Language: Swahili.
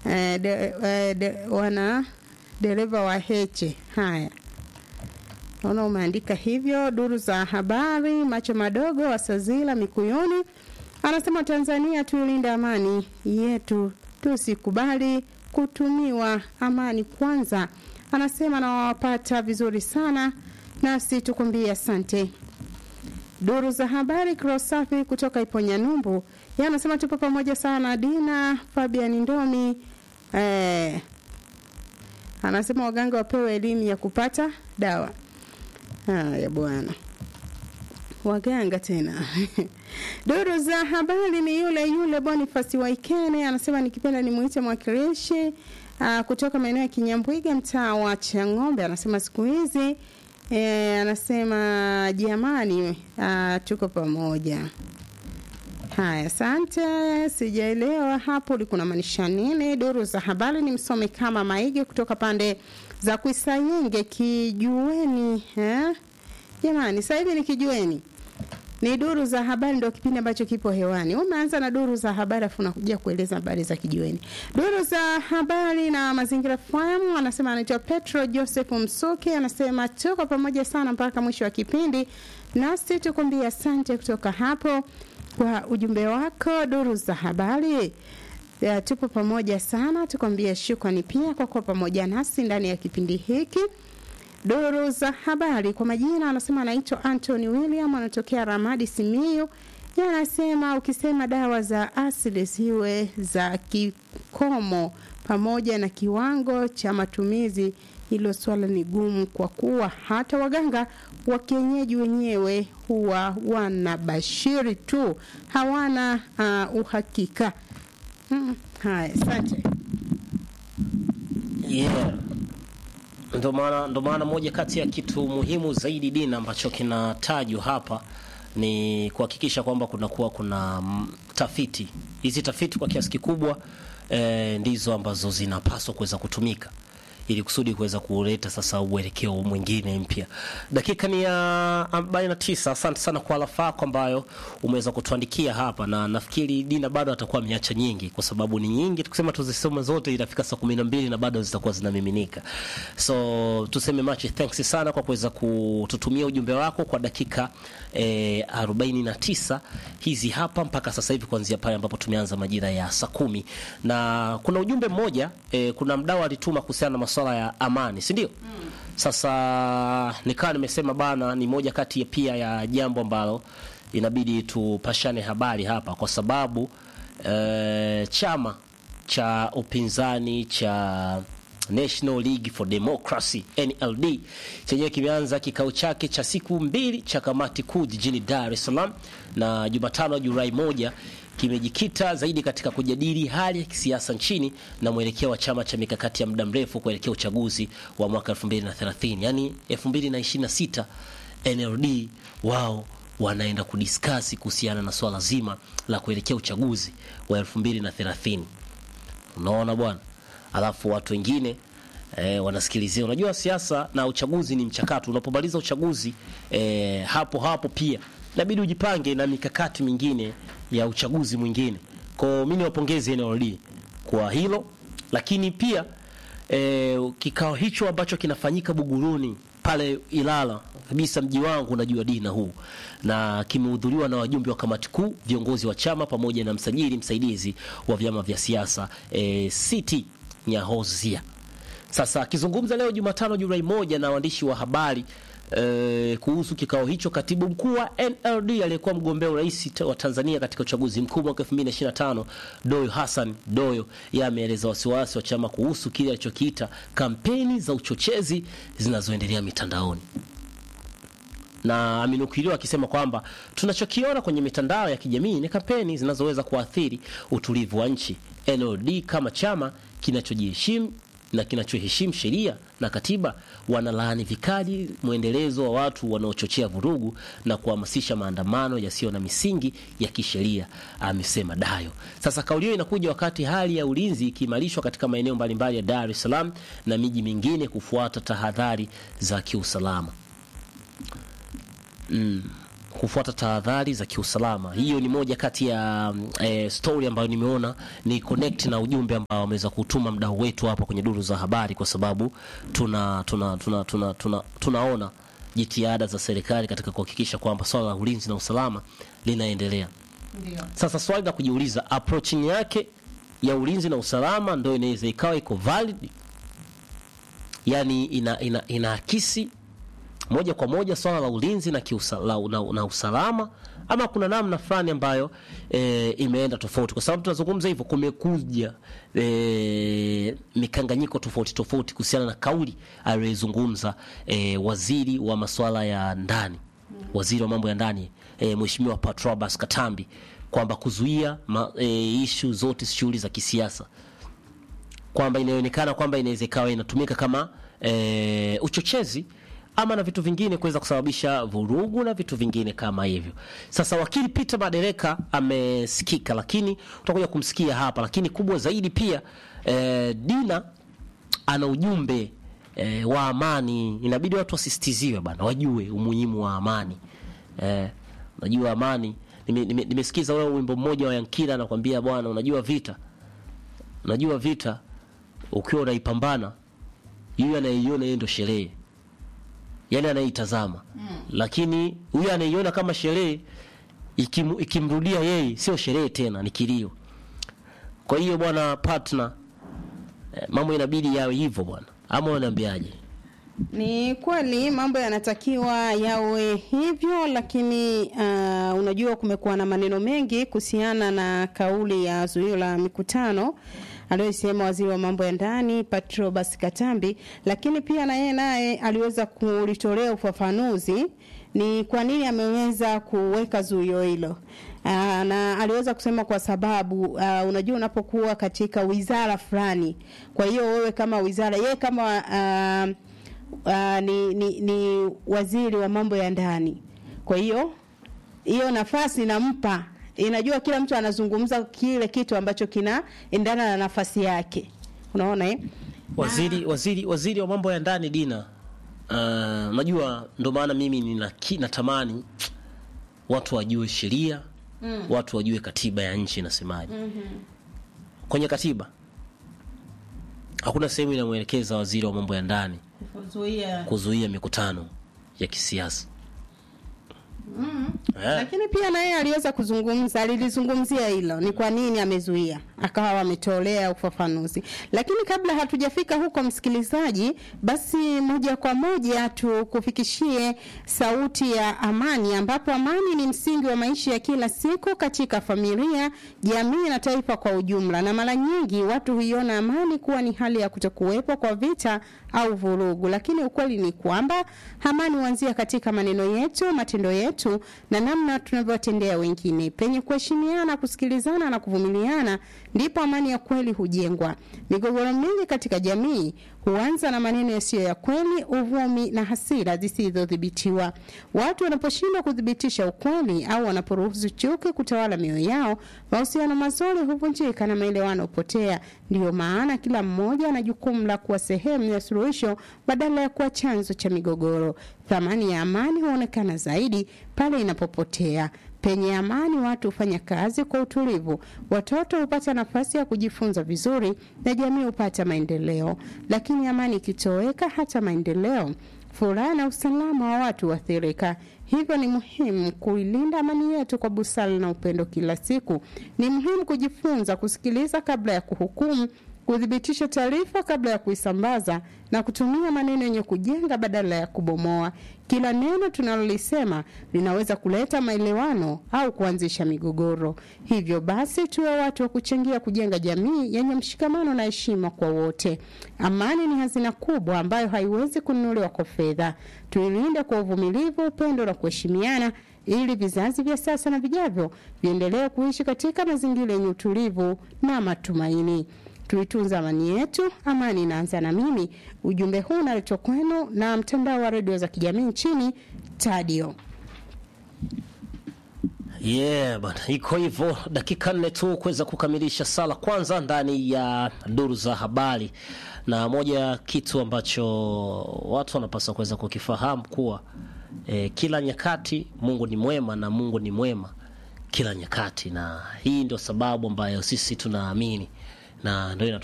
eh, de, eh, de, wana dereva wa Heche. Haya, naona umeandika hivyo. Duru za habari, macho madogo wasazila Mikuyuni anasema Tanzania tuilinde amani yetu, tusikubali kutumiwa. Amani kwanza, anasema nawapata vizuri sana, nasi tukwambie asante. Duru za habari Krosafi kutoka Iponya Numbu, yeye anasema tupo pamoja sana. Dina Fabian Ndomi eh, anasema waganga wapewe elimu ya kupata dawa. Haya bwana, waganga tena Duru za habari ni yule yule Boniface Waikene anasema nikipenda nimuite mwakilishi uh, kutoka maeneo ya Kinyambwiga mtaa wa Chang'ombe. Anasema siku hizi e, anasema jamani, uh, tuko pamoja. Haya, asante. Sijaelewa hapo ulikuwa unamaanisha nini. Duru za habari ni msome kama Maige kutoka pande za Kuisayenge Kijueni. Eh? Jamani, sasa hivi ni Kijueni ni duru za habari ndio kipindi ambacho kipo hewani. Umeanza na duru za habari afu unakuja kueleza habari za kijiweni. Duru za habari na mazingira FM anasema anaitwa Petro Joseph Msuki anasema tuko pamoja sana mpaka mwisho wa kipindi. Nasi tukwambia asante kutoka hapo kwa ujumbe wako duru za habari. Ya, tupo pamoja sana tukwambia shukrani pia kwa kuwa pamoja nasi ndani ya kipindi hiki duru za habari kwa majina anasema anaitwa Anthony William anatokea Ramadi Simiyu yeye anasema ukisema dawa za asili ziwe za kikomo pamoja na kiwango cha matumizi hilo swala ni gumu kwa kuwa hata waganga wa kienyeji wenyewe huwa wanabashiri tu hawana uh, uhakika hmm. haya asante yeah. Ndo maana ndo maana moja kati ya kitu muhimu zaidi dini ambacho kinatajwa hapa ni kuhakikisha kwamba kunakuwa kuna mm, tafiti. Hizi tafiti kwa kiasi kikubwa eh, ndizo ambazo zinapaswa kuweza kutumika ili kusudi kuweza kuleta sasa uelekeo mwingine mpya. Dakika ni ya 49. Asante sana kwa alafa yako ambayo umeweza kutuandikia hapa, na nafikiri Dina bado atakuwa ameacha nyingi, kwa sababu ni nyingi. Tukisema tuzisome zote itafika saa kumi na mbili na bado zitakuwa zinamiminika. So tuseme much thanks sana kwa kuweza kututumia ujumbe wako kwa dakika eh, 49 hizi hapa mpaka sasa hivi, kuanzia pale ambapo tumeanza majira ya saa kumi na kuna ujumbe mmoja eh, kuna mdau alituma kuhusiana na masuala ya amani, si ndio? Mm. Sasa nikawa nimesema bana, ni moja kati ya pia ya jambo ambalo inabidi tupashane habari hapa, kwa sababu eh, chama cha upinzani cha National League for Democracy NLD chenyewe kimeanza kikao chake cha siku mbili cha kamati kuu jijini Dar es Salaam na Jumatano Julai moja kimejikita zaidi katika kujadili hali ya kisiasa nchini na mwelekeo wa chama cha mikakati ya muda mrefu kuelekea uchaguzi wa mwaka 2030 yani 2026 NLD wao wanaenda kudiskasi kuhusiana na swala zima la kuelekea uchaguzi wa 2030 unaona bwana alafu watu wengine eh, wanasikilizia. Unajua siasa na uchaguzi ni mchakato. Unapomaliza uchaguzi eh, hapo hapo pia inabidi ujipange na mikakati mingine ya uchaguzi mwingine. Kwa mimi niwapongeze NLD kwa hilo, lakini pia eh, kikao hicho ambacho kinafanyika Buguruni pale Ilala kabisa, mji wangu unajua dina huu, na kimehudhuriwa na wajumbe wa kamati kuu, viongozi wa chama pamoja na msajili msaidizi wa vyama vya siasa eh, City Nyahozia. Sasa akizungumza leo Jumatano Julai moja na waandishi wa habari e, kuhusu kikao hicho, katibu mkuu wa NLD aliyekuwa mgombea urais wa Tanzania katika uchaguzi mkuu mwaka 2025 Doyo Hassan Doyo, yeye ameeleza wasiwasi wa chama kuhusu kile alichokiita kampeni za uchochezi zinazoendelea mitandaoni na amenukuliwa akisema kwamba tunachokiona kwenye mitandao ya kijamii ni kampeni zinazoweza kuathiri utulivu wa nchi. NLD kama chama kinachojiheshimu na kinachoheshimu sheria na katiba wanalaani vikali mwendelezo wa watu wanaochochea vurugu na kuhamasisha maandamano yasiyo na misingi ya kisheria, amesema Dayo. Sasa kauli hiyo inakuja wakati hali ya ulinzi ikiimarishwa katika maeneo mbalimbali ya Dar es Salaam na miji mingine kufuata tahadhari za kiusalama. Mm. kufuata tahadhari za kiusalama. Hiyo ni moja kati ya mm, eh, story ambayo nimeona ni connect na ujumbe ambao wameweza kutuma mdau wetu hapa kwenye duru za habari, kwa sababu tuna tuna tuna tuna, tuna tunaona jitihada za serikali katika kuhakikisha kwamba swala la ulinzi na usalama linaendelea. Ndio. Sasa swali la kujiuliza, approaching yake ya ulinzi na usalama ndio inaweza ikawa iko valid, yani ina, ina, inaakisi moja kwa moja swala la ulinzi na, kiusa, la, na, na usalama ama kuna namna fulani ambayo e, imeenda tofauti, kwa sababu tunazungumza hivyo, kumekuja e, mikanganyiko tofauti tofauti kuhusiana na kauli aliyozungumza e, waziri wa masuala ya ndani, waziri wa mambo ya ndani e, Mheshimiwa Patrobas Katambi kwamba kuzuia ma, e, ishu zote shughuli za kisiasa kwamba inaonekana kwamba inaweza ikawa inatumika kama e, uchochezi ama na vitu vingine kuweza kusababisha vurugu na vitu vingine kama hivyo. Sasa wakili Peter Madereka amesikika, lakini utakuja kumsikia hapa, lakini kubwa zaidi pia e, Dina ana ujumbe e, wa amani. Inabidi watu wasisitiziwe bana, wajue umuhimu wa amani e, unajua amani. Nime- nime- Nimesikiza wewe wimbo mmoja wa Yankila anakwambia bwana, unajua vita, unajua vita ukiwa unaipambana, yule anayeiona yeye ndo sherehe, yani anaitazama mm. Lakini huyu anaiona kama sherehe ikim, ikimrudia yeye sio sherehe tena, ni kilio. Kwa hiyo bwana partner, eh, mambo inabidi yawe hivyo bwana, ama unaniambiaje? Ni kweli mambo yanatakiwa yawe hivyo, lakini uh, unajua kumekuwa na maneno mengi kuhusiana na kauli ya zuio la mikutano aliyosema waziri wa mambo ya ndani Patrobas Katambi, lakini pia na yeye naye aliweza kulitolea ufafanuzi ni kwa nini ameweza kuweka zuio hilo. Uh, na aliweza kusema kwa sababu uh, unajua unapokuwa katika wizara fulani, kwa hiyo wewe kama wizara, yeye kama uh, uh, ni, ni, ni waziri wa mambo ya ndani. Kwa hiyo hiyo nafasi inampa, inajua kila mtu anazungumza kile kitu ambacho kinaendana na nafasi yake, unaona eh? Waziri, waziri, waziri wa mambo ya ndani Dina, uh, unajua ndo maana mimi nina ki- natamani watu wajue sheria mm. watu wajue katiba ya nchi inasemaje. mm-hmm. Kwenye katiba hakuna sehemu inamwelekeza waziri wa mambo ya ndani Kuzuia kuzuia mikutano ya kisiasa eh. lakini pia na yeye aliweza kuzungumza, alilizungumzia hilo, ni kwa nini amezuia, akawa ametolea ufafanuzi. Lakini kabla hatujafika huko, msikilizaji, basi moja kwa moja tukufikishie sauti ya amani, ambapo amani ni msingi wa maisha ya kila siku katika familia, jamii na taifa kwa ujumla, na mara nyingi watu huiona amani kuwa ni hali ya kutokuwepo kwa vita au vurugu, lakini ukweli ni kwamba amani huanzia katika maneno yetu, matendo yetu na namna tunavyowatendea wengine. Penye kuheshimiana, kusikilizana na kuvumiliana, ndipo amani ya kweli hujengwa. Migogoro mingi katika jamii huanza na maneno yasiyo ya kweli, uvumi na hasira zisizodhibitiwa. Watu wanaposhindwa kuthibitisha ukweli au wanaporuhusu chuki kutawala mioyo yao, mahusiano mazuri huvunjika na maelewano hupotea. Ndiyo maana kila mmoja ana jukumu la kuwa sehemu ya suluhisho badala ya kuwa chanzo cha migogoro. Thamani ya amani huonekana zaidi pale inapopotea. Penye amani, watu hufanya kazi kwa utulivu, watoto hupata nafasi ya kujifunza vizuri na jamii hupata maendeleo. Lakini amani ikitoweka, hata maendeleo, furaha na usalama wa watu huathirika. Hivyo ni muhimu kuilinda amani yetu kwa busara na upendo kila siku. Ni muhimu kujifunza kusikiliza kabla ya kuhukumu, kuthibitisha taarifa kabla ya kuisambaza na kutumia maneno yenye kujenga badala ya kubomoa. Kila neno tunalolisema linaweza kuleta maelewano au kuanzisha migogoro. Hivyo basi, tuwe watu wa kuchangia kujenga jamii yenye mshikamano na heshima kwa wote. Amani ni hazina kubwa ambayo haiwezi kununuliwa kwa fedha. Tuilinde kwa uvumilivu, upendo na kuheshimiana ili vizazi vya sasa na vijavyo viendelee kuishi katika mazingira yenye utulivu na matumaini. Tuitunze amani yetu. Amani inaanza na mimi. Ujumbe huu unaletwa kwenu na mtandao wa redio za kijamii nchini Tadio. Yeah, bana, iko hivyo. Dakika nne tu kuweza kukamilisha sala kwanza ndani ya duru za habari, na moja kitu ambacho watu wanapaswa kuweza kukifahamu kuwa e, kila nyakati Mungu ni mwema na Mungu ni mwema kila nyakati, na hii ndio sababu ambayo sisi tunaamini na ndio inatu